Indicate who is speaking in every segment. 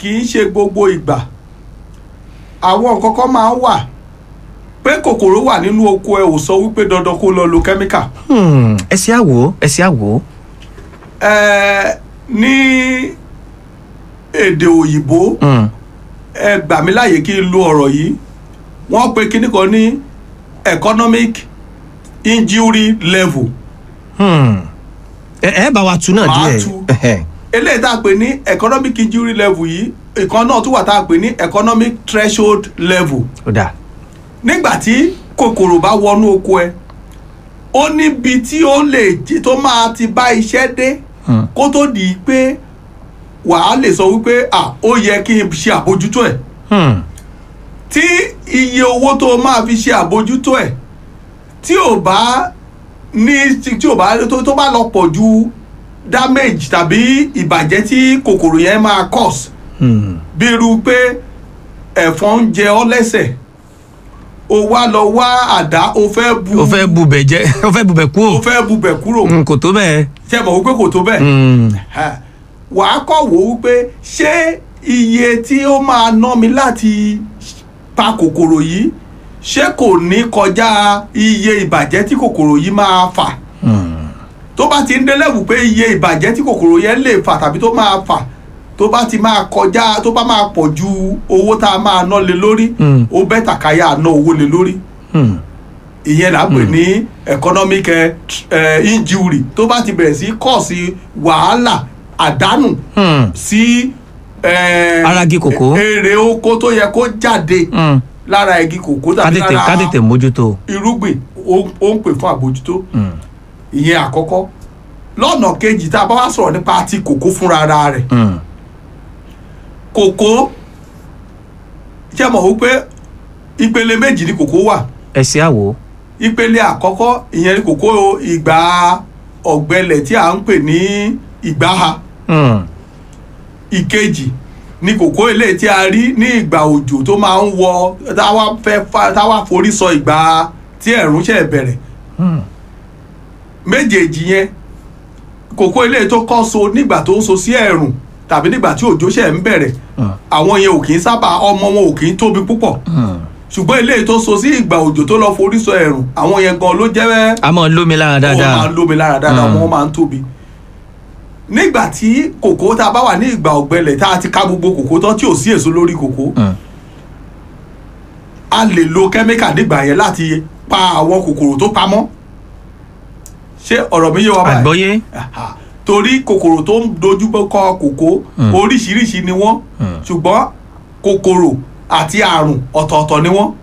Speaker 1: kì í ṣe gbogbo ìgbà àwọn nǹkan kan máa ń wà pé kòkòrò wà nínú oko ẹ ò sọ wípé dandan kó lọ lo kẹ́míkà
Speaker 2: Hmm, ẹ ṣe àwò ẹ ṣe àwò.
Speaker 1: ẹ ní èdè òyìnbó
Speaker 2: Hmm,
Speaker 1: ẹ gbà mí láàyè kí n lo ọ̀rọ̀ yìí wọ́n pe kíní kan ní economic injury level
Speaker 2: hmm. ẹ ẹ bá wa tu náà
Speaker 1: Màá
Speaker 2: díẹ̀.
Speaker 1: tu.
Speaker 2: Ẹhẹ́.
Speaker 1: eléyìí tá a pè ní economic injury level yìí ìkan náà tún wà tá a pè ní economic threshold level
Speaker 2: ó dà.
Speaker 1: nígbà tí kòkòrò bá wọnú oko ẹ ó níbi tí ó lè jí tó máa ti bá iṣẹ́ dé
Speaker 2: Hmm.
Speaker 1: kó tó di pé wàá lè sọ wípé à ó yẹ kí n ṣe àbójútó ẹ̀
Speaker 2: Hmm,
Speaker 1: tí iye owó tó máa fi ṣe àbójútó ẹ̀ tí ò bá ní tí tí ò bá tó tó bá lọ pọ̀ ju damage tàbí ìbàjẹ́ tí kòkòrò yẹn máa cause
Speaker 2: hmm.
Speaker 1: bí irú pé ẹ̀fọn ń jẹ ọ́ lẹ́sẹ̀ o wá lọ wá àdá o fẹ́ bu
Speaker 2: o fẹ́ bubẹ̀ jẹ́ o fẹ́ bubẹ̀ kú
Speaker 1: o
Speaker 2: o.
Speaker 1: fẹ́ bubẹ̀ kúrò
Speaker 2: Hmm, kò tó bẹ́ẹ̀.
Speaker 1: ṣe mọ̀ wípé kò tó bẹ́ẹ̀
Speaker 2: Hmm,
Speaker 1: Ha. wàá kọ́ wò ó wípé ṣé iye tí ó máa ná mi láti pa kòkòrò yìí ṣé kò ní kọjá iye ìbàjẹ́ tí kòkòrò yìí máa fà
Speaker 2: hmm.
Speaker 1: tó bá ti ń délẹ́wù pé iye ìbàjẹ́ tí kòkòrò yẹn lè fà tàbí tó máa fà tó bá ti máa kọjá tó bá máa pọ̀ ju owó tá a máa ná lé lórí
Speaker 2: Mm.
Speaker 1: ó bẹ́tà káyà ná owó lé lórí
Speaker 2: Hmm.
Speaker 1: ìyẹn là ń pè ní economic eh, eh, injury tó bá ti bẹ̀rẹ̀ sí kọ́ọ̀sì wàhálà àdánù
Speaker 2: Hmm.
Speaker 1: sí eh,
Speaker 2: Ara igi kòkó.
Speaker 1: èrè oko tó yẹ kó jáde
Speaker 2: Hmm.
Speaker 1: lára igi kòkó
Speaker 2: ká
Speaker 1: tàbí
Speaker 2: tètè ká
Speaker 1: lára
Speaker 2: tètè mójútó.
Speaker 1: irúgbìn ó ó ń pè fún àbójútó
Speaker 2: Hmm.
Speaker 1: ìyẹn àkọ́kọ́ lọ́nà kejì tá a bá wá sọ̀rọ̀ nípa ti kòkó fúnra ara rẹ̀
Speaker 2: Hmm.
Speaker 1: kòkó ṣe mọ̀ wípé ìpele méjì ni kòkó wà
Speaker 2: ẹ ṣe àwò.
Speaker 1: ìpele àkọ́kọ́ ìyẹn ni kòkó ìgbà ọ̀gbẹlẹ̀ tí à ń pè ní ìgbáha
Speaker 2: Hmm.
Speaker 1: ìkejì ni kòkó eléyìí tí a rí ní ìgbà òjò tó máa ń wọ táwa fẹ́ fa- táwa forí sọ ìgbà tí ẹ̀rùn ṣẹ̀ bẹ̀rẹ̀
Speaker 2: Hmm.
Speaker 1: méjèèjì yẹn kòkó eléyìí tó kọ́ so nígbà tó ń so sí ẹ̀rùn tàbí nígbà tí òjò ṣẹ̀ ń bẹ̀rẹ̀
Speaker 2: Hmm.
Speaker 1: àwọn yẹn ò kì í sábà ọmọ wọn ò kì í tóbi púpọ̀
Speaker 2: Hmm.
Speaker 1: ṣùgbọ́n eléyìí tó so sí ìgbà òjò tó lọ forí sọ ẹ̀rùn àwọn yẹn gan ló jẹ́
Speaker 2: a máa lómi lára
Speaker 1: wọ́n máa
Speaker 2: dáadáa.
Speaker 1: ń lómi lára dáadáa
Speaker 2: Mm.
Speaker 1: wọ́n máa ń tóbi nígbà tí kòkó tá a bá wà ní ìgbà ọ̀gbẹlẹ̀ tá a ti ká gbogbo kòkó tán tí ò sí èso lórí kòkó
Speaker 2: Hmm.
Speaker 1: a lè lo kẹ́míkà nígbà yẹn láti pa àwọn kòkòrò tó pamọ́ ṣé ọ̀rọ̀ mi yé wa báyìí
Speaker 2: àgbọ́yé.
Speaker 1: Aha. torí kòkòrò tó ń dojú kọ kòkó
Speaker 2: Mm.
Speaker 1: oríṣiríṣi ni wọ́n
Speaker 2: Mm.
Speaker 1: ṣùgbọ́n kòkòrò àti àrùn ọ̀tọ̀ọ̀tọ̀ ni wọ́n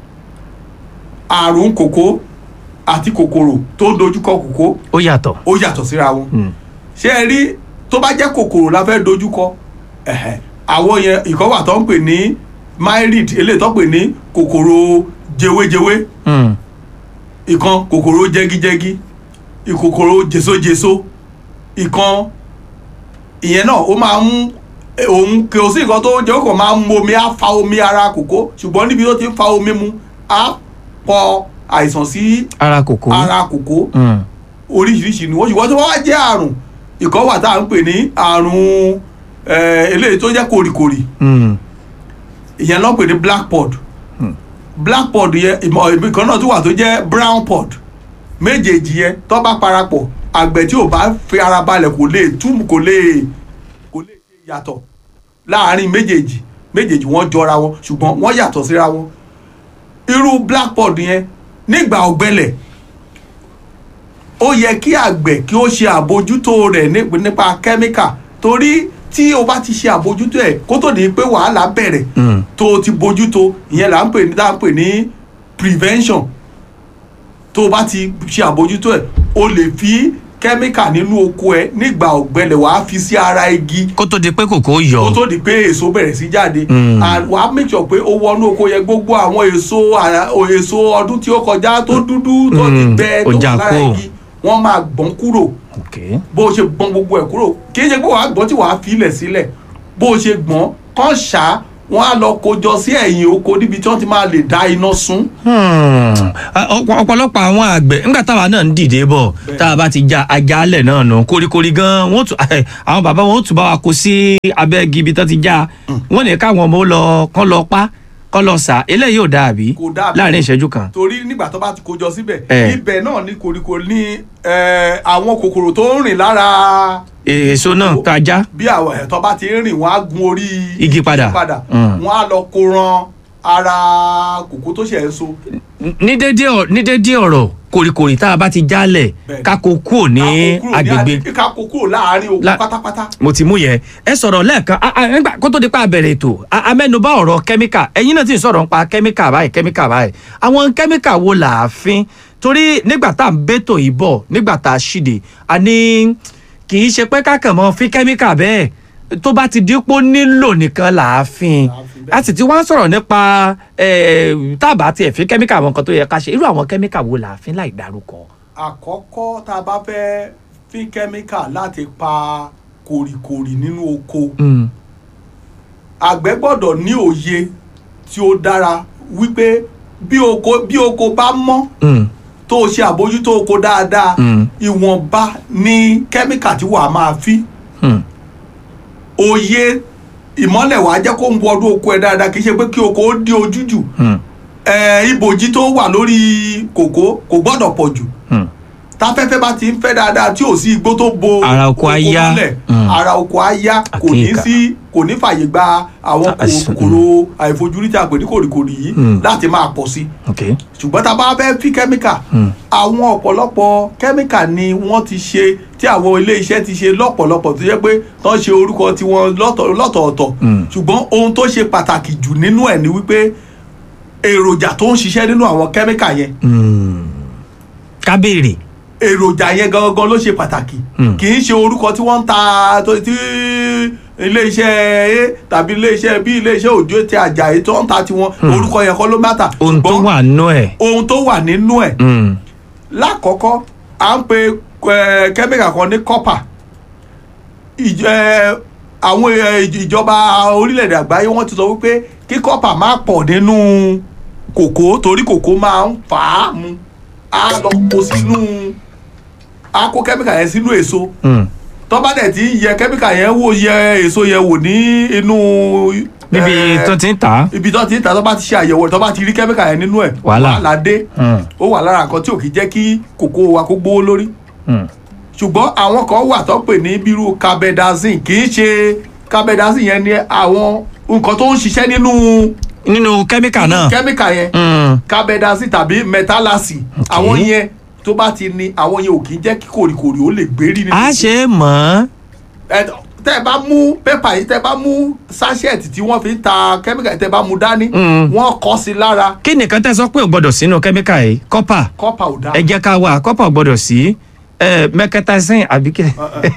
Speaker 1: àrùn kòkó àti kòkòrò tó ń dojú kọ kòkó
Speaker 2: ó yàtọ̀.
Speaker 1: ó yàtọ̀ síra wọn
Speaker 2: Hmm.
Speaker 1: ṣé ẹ rí tó bá jẹ́ kòkòrò la fẹ́ dojúkọ ẹ̀hẹ̀, àwọn yẹn ìkọ́wà tó ń pè ní myrid eléyìí tó ń pè ní kòkòrò jewéjewé
Speaker 2: Hmm.
Speaker 1: ìkan kòkòrò jẹgijẹgi ìkòkòrò jèsójèsó ìkan ìyẹn náà ó máa ń òun kò sí nǹkan tó jẹ́ ó kàn máa ń mu omi á fa omi ara kòkó ṣùgbọ́n níbi tó ti ń fa omi mu á pọ àìsàn sí
Speaker 2: ara kòkó.
Speaker 1: ara kòkó
Speaker 2: Hmm.
Speaker 1: oríṣiríṣi ni wọ́n ṣùgbọ́n tó bá wá jẹ́ àrùn ìkan wà tá à ń pè ní àrùn eh, eléyìí tó jẹ́ kòrìkòrì
Speaker 2: Hmm.
Speaker 1: ìyẹn ló ń pè ní black pod
Speaker 2: Hmm.
Speaker 1: black pod yẹn ìmọ̀ ìbí kan náà tún wà tó jẹ́ brown pod méjèèjì yẹn tó bá parapọ̀ àgbẹ̀ tí ò bá fi ara balẹ̀ kò lè túmù kò lè kò lè ṣe yàtọ̀ láàárín méjèèjì méjèèjì wọ́n jọra wọn ṣùgbọ́n wọ́n yàtọ̀ síra wọn irú black pod yẹn nígbà ọ̀gbẹlẹ̀ ó yẹ kí àgbẹ̀ kí ó ṣe àbójútó rẹ̀ ní- nípa kẹ́míkà torí tí o bá ti ṣe àbójútó ẹ̀ kó tó di pé wàhálà bẹ̀rẹ̀
Speaker 2: Hmm.
Speaker 1: tó o ti bójútó ìyẹn là ń pè ní tá à ń pè ní prevention tó o bá ti ṣe àbójútó ẹ̀ o lè fi kẹ́míkà nínú oko ẹ̀ nígbà ọ̀gbẹlẹ̀ wàá fi sí ara igi
Speaker 2: kó tó di pé kòkó
Speaker 1: kó
Speaker 2: yọ.
Speaker 1: tó di pé èso bẹ̀rẹ̀ sí jáde
Speaker 2: Mm.
Speaker 1: and wàá make sure pé ó wọnú oko yẹn gbogbo àwọn èso àrà- o- èso ọdún tí ó kọjá tó dúdú tó ti
Speaker 2: Mm.
Speaker 1: gbẹ tó
Speaker 2: Ó
Speaker 1: wà
Speaker 2: já
Speaker 1: lára
Speaker 2: kúrò.
Speaker 1: igi wọ́n máa gbọ́n kúrò
Speaker 2: ok.
Speaker 1: bó o ṣe gbọ́n gbogbo ẹ̀ kúrò kì í ṣe pé wàá gbọ́n tí wàá filẹ̀ sílẹ̀ bó o ṣe gbọ́n kán ṣá wọ́n á lọ kójọ sí ẹ̀yìn oko níbi tí wọ́n ti máa lè dá iná sun.
Speaker 2: Hmm. Ah, ọ̀pọ̀- ọ̀pọ̀lọpọ̀ àwọn àgbẹ̀ nígbà táwa náà ń dìde bọ̀
Speaker 1: Bẹ́ẹ̀.
Speaker 2: tá a bá ti ja ajálẹ̀ náà nù koríkorí gan wọ́n tún eh, àwọn bàbá wọn ó tún bá wa kó sí abẹ́ igi ibi tó ti já wọ́n ní káwọn ọmọ ó lọ kán lọ pa kán lọ sà eléyìí ò dáa bí
Speaker 1: Kò dáa bí.
Speaker 2: láàrin ìṣẹ́jú kan.
Speaker 1: torí nígbà tó bá ti kójọ síbẹ̀
Speaker 2: Eh.
Speaker 1: ibẹ̀ náà ní koríko ní eh, àwọn kòkòrò tó ń rìn lára
Speaker 2: èso náà tó ajá
Speaker 1: bí àwọn ẹ̀tọ́ bá ti ń rìn wọ́n á gun orí
Speaker 2: Igi padà. Mm.
Speaker 1: wọ́n á lọ kó ran ara kòkó tó ṣẹ̀ ń so.
Speaker 2: ní dédé ọ- ní dédé ọ̀rọ̀ koríkorí tá a bá ti jálẹ̀
Speaker 1: Bẹ́ẹ̀.
Speaker 2: ká kó kúrò ní
Speaker 1: Ká kó kúrò
Speaker 2: agbègbè
Speaker 1: àdí- ká kó kúrò láàárín oko
Speaker 2: La-
Speaker 1: pátápátá.
Speaker 2: mo ti mú yẹn ẹ sọ̀rọ̀ lẹ́ẹ̀kan a- a- nígbà kó tó di pa àbẹ̀rẹ̀ ètò a- a mẹ́nubà ọ̀rọ̀ kẹ́míkà ẹ̀yin náà ti ń sọ̀rọ̀ nípa kẹ́míkà báyìí kẹ́míkà báyìí àwọn kẹ́míkà wo là á fín torí nígbà tá à ń bẹ́tò yìí bọ̀ nígbà tá a ṣìdè a ní kì í ṣe pé kákan mọ́ fín kẹ́míkà bẹ́ẹ̀ tó bá ti dípò nílò nìkan là á fín
Speaker 1: Là á fín bẹ́ẹ̀.
Speaker 2: a sì ti wá ń sọ̀rọ̀ nípa eh, tá a bá tiẹ̀ fín kẹ́míkà àwọn nǹkan tó yẹ ká ṣe irú àwọn kẹ́míkà wo là á fín láì dárúkọ.
Speaker 1: àkọ́kọ́ tá a bá fẹ́ fín kẹ́míkà láti pa kòrìkòrì nínú oko
Speaker 2: Mm,
Speaker 1: àgbẹ̀ gbọ́dọ̀ ní òye tí ó dára wípé bí oko bí oko bá mọ́
Speaker 2: mm,
Speaker 1: tó o ṣe àbójútó oko dáadáa
Speaker 2: Mm.
Speaker 1: ìwọ̀nba ní kẹ́míkà tí wàá máa fi
Speaker 2: mm,
Speaker 1: òye ìmọ́lẹ̀ wàá jẹ́ kó ń wọnú oko ẹ̀ dáadáa kì í ṣe pé kí oko ó dí ojú jù
Speaker 2: mm,
Speaker 1: ẹ̀ ibòjì tó wà lórí kòkó kò gbọ́dọ̀ pọ̀ jù
Speaker 2: mm.
Speaker 1: táfẹ́fẹ́ bá ti ń fẹ́ dáadáa tí ò sí igbó tó bo
Speaker 2: Ara oko á yá.
Speaker 1: mọ́lẹ̀,
Speaker 2: Mm.
Speaker 1: ara oko á yá kò ní
Speaker 2: Àkíyèká.
Speaker 1: sí kò ní fàyè gba àwọn
Speaker 2: Àìsàn,
Speaker 1: kòkòrò àìfojúrí tí a pè ní kòrìkòrì yìí
Speaker 2: Mm.
Speaker 1: láti máa pọ̀ sí
Speaker 2: okay.
Speaker 1: ṣùgbọ́n tá a bá fẹ́ fi kẹ́míkà
Speaker 2: Mm.
Speaker 1: àwọn ọ̀pọ̀lọpọ̀ kẹ́míkà ni wọ́n ti ṣe tí àwọn ilé iṣẹ́ ti ṣe lọ́pọ̀lọpọ̀ tó jẹ́ pé tán ṣe orúkọ tiwọn lọ́tọ̀- lọ́tọ̀ọ̀tọ̀
Speaker 2: Mm.
Speaker 1: ṣùgbọ́n ohun tó ṣe pàtàkì jù nínú ẹ̀ ni wípé èròjà tó ń ṣiṣẹ́ nínú àwọn kẹ́míkà yẹn
Speaker 2: Mm. ká béèrè.
Speaker 1: èròjà yẹn gangan ló ṣe pàtàkì
Speaker 2: Mm.
Speaker 1: kì í ṣe orúkọ tí wọ́n ń ta tó- tí iléeṣẹ́ a tàbí iléeṣẹ́ bí iléeṣẹ́ òjò tí Àjàyí tó ń ta tiwọn orúkọ yẹn kọ́ ló mátà
Speaker 2: ohun tó
Speaker 1: ṣùgbọ́n
Speaker 2: wà nú ẹ̀.
Speaker 1: ohun tó wà nínú ẹ̀
Speaker 2: Mm.
Speaker 1: lákọ̀ọ́kọ́ à ń pe eh, kẹ́míkà kan ní copper Ìj- eh, àwọn eh, ìj- ìjọba orílẹ̀-èdè àgbáyé wọ́n ti sọ wípé kí copper má pọ̀ nínú kòkó torí kòkó máa ń fà á mu á lọ kó sínú á kó kẹ́míkà yẹn sínú èso
Speaker 2: Mm.
Speaker 1: tó bá dẹ̀ ti ń yẹ kẹ́míkà yẹn wò yẹ èso yẹn wò ní inú
Speaker 2: níbi
Speaker 1: eh,
Speaker 2: tó ti ń tà á.
Speaker 1: ibi tó ti ń ta tó bá ti ṣe àyẹ̀wò rẹ̀ tó bá ti rí kẹ́míkà yẹn nínú ẹ̀
Speaker 2: Wàhálà.
Speaker 1: wàhálà dé
Speaker 2: Mm.
Speaker 1: ó wà lára nǹkan tí ò kì í jẹ́ kí kòkó wa kó gbówó lórí
Speaker 2: Mm.
Speaker 1: ṣùgbọ́n àwọn kan wà tó pè ní bírú carbendazine kì í ṣe carbendazine yẹn ni àwọn nǹkan tó ń ṣiṣẹ́ nínú
Speaker 2: nínú kẹ́míkà náà.
Speaker 1: kẹ́míkà yẹn
Speaker 2: Mm.
Speaker 1: carbendazine tàbí metalaxy àwọn yẹn tó bá ti ní àwọn yẹn ò kì í jẹ́ kí kòrìkòrì ó lè gbérí nínú
Speaker 2: a ṣe é mọ̀
Speaker 1: ẹ tẹ́ ẹ bá mú pépà yìí tẹ́ ẹ bá mú sachet tí wọ́n fi ń ta kẹ́míkà yìí tẹ́ ẹ bá mú dání
Speaker 2: Mm.
Speaker 1: wọ́n kọ sí lára
Speaker 2: kí nìkan tẹ́ sọ pé ò gbọ́dọ̀ sínú kẹ́míkà yìí kọ́pà
Speaker 1: kọ́pà ò dáa
Speaker 2: ẹ jẹ́ ká wà kọ́pà ò gbọ́dọ̀ sí mẹ́kẹ́tàsín àbí kí.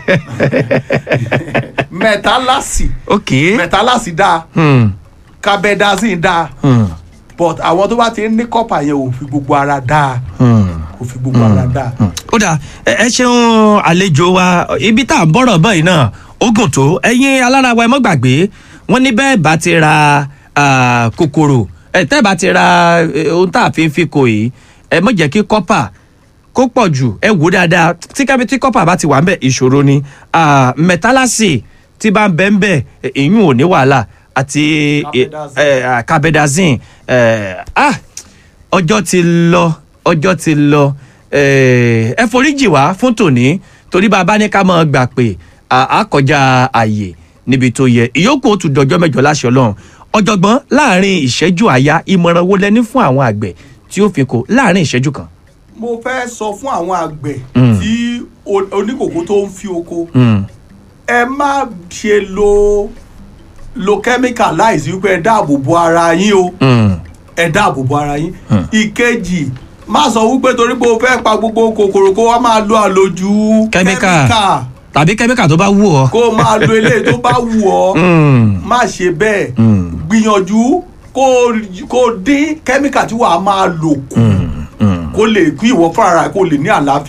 Speaker 1: metalaxy
Speaker 2: ok.
Speaker 1: metalaxy dáa
Speaker 2: Mm.
Speaker 1: carbendazine dáa
Speaker 2: Mm.
Speaker 1: but àwọn tó bá ti ń ní kọ́pà yẹn ò fi gbogbo ara dáa
Speaker 2: Mm.
Speaker 1: kò fi gbogbo ara dáa.
Speaker 2: ó dà ẹ ẹ ṣeun àlejò wa ibi tá à ń bọ̀rọ̀ báyìí náà ó gùn tó ẹ̀yin alára wa ẹ mọ́ gbàgbé wọ́n ní bẹ́ẹ̀ bá ti ra ah, kòkòrò ẹ tẹ́ bá ti ra eh, ohun tá a fi ń fi kò yìí ẹ mọ̀ jẹ́ kí kọ́pà kó pọ̀ jù ẹ wò dáadáa tí kábí tí kọ́pà bá ti wà ń bẹ̀ ìṣòro ni Ah, mẹ́tálásì tí bá ń bẹ́ ń bẹ̀ ìyún ò ní wàhálà àti
Speaker 1: Carbendazine.
Speaker 2: eh, ah, carbendazine eh, ah ọjọ́ ti lọ ọjọ́ ti lọ eh, ẹ foríjì wá fún tòní torí bàbá ní ká máa gbà pé à- á kọjá àyè níbi tó yẹ ìyókù ó tún dọjọ́ mẹ́jọ láṣẹ Ọlọ́run ọ̀jọ̀gbọ́n láàrin ìṣẹ́jú àyá ìmọ̀ràn wo lẹni fún àwọn àgbẹ̀ tí ó fi kó láàrin ìṣẹ́jú kan.
Speaker 1: mo fẹ́ sọ fún àwọn àgbẹ̀
Speaker 2: Mm.
Speaker 1: tí o- oníkòkó tó ń fi oko
Speaker 2: Mm,
Speaker 1: ẹ má ṣe lo lo chemical láìsí wípé ẹ dáàbò bo ara yín o
Speaker 2: mm,
Speaker 1: ẹ dáàbò bo ara yín
Speaker 2: Mm.
Speaker 1: ìkejì má sọ wípé torí pé o fẹ́ pa gbogbo kòkòrò kó wá máa lo àlòjù
Speaker 2: Chemical.
Speaker 1: chemical,
Speaker 2: tàbí kẹ́míkà tó bá wù ọ́.
Speaker 1: kó o máa lo eléyìí tó bá wù ọ́
Speaker 2: Mm,
Speaker 1: má ṣe bẹ́ẹ̀
Speaker 2: mm,
Speaker 1: gbìyànjú kó kó dín kẹ́míkà tí wàá máa lò kù
Speaker 2: mm, mm.
Speaker 1: kó lè kí ìwọ fúnra rẹ kó lè ní àlàáfíà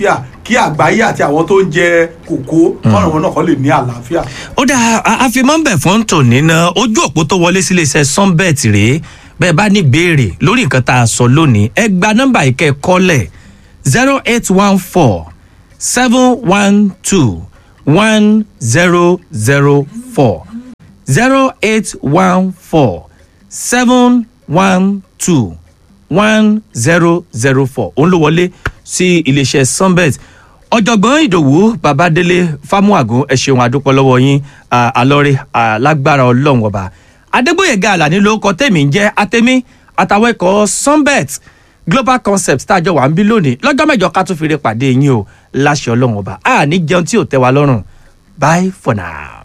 Speaker 1: kí àgbáyé àti àwọn tó ń jẹ kòkó kọ́nà wọn náà kọ́ lè ní àlàáfíà.
Speaker 2: ó dá àfimọ́nbẹ̀ fún tòní náà ojú òpó tó wọlé sílé iṣẹ́ sunbet rèé bẹ́ẹ̀ bá ní béèrè lórí nǹkan tá a sọ lónìí ẹ gba nọ́mbà ìkẹ́ kọ́lẹ̀ zero eight one four seven one two one zero zero four zero eight one four seven one two one zero zero four òun ló wọlé sí iléeṣẹ́ sunbet ọ̀jọ̀gbọ́n ìdòwú babadélé fámúàgún ẹ ṣeun àdúpọ̀ lọ́wọ́ yín à, àlọ́rẹ́ alágbára ọlọ́run ọba adégbòyèga àlàní ló kọ tèmi ń jẹ́ àtẹ̀mí àtàwọn ẹ̀kọ́ sunbet global concept tájọ wà ń bí lónìí lọ́jọ́ mẹ́jọ ká tún fi rí pàdé yín o láṣẹ ọlọ́run ọba àní jẹun tí ò tẹ́ wa lọ́rùn bye for now.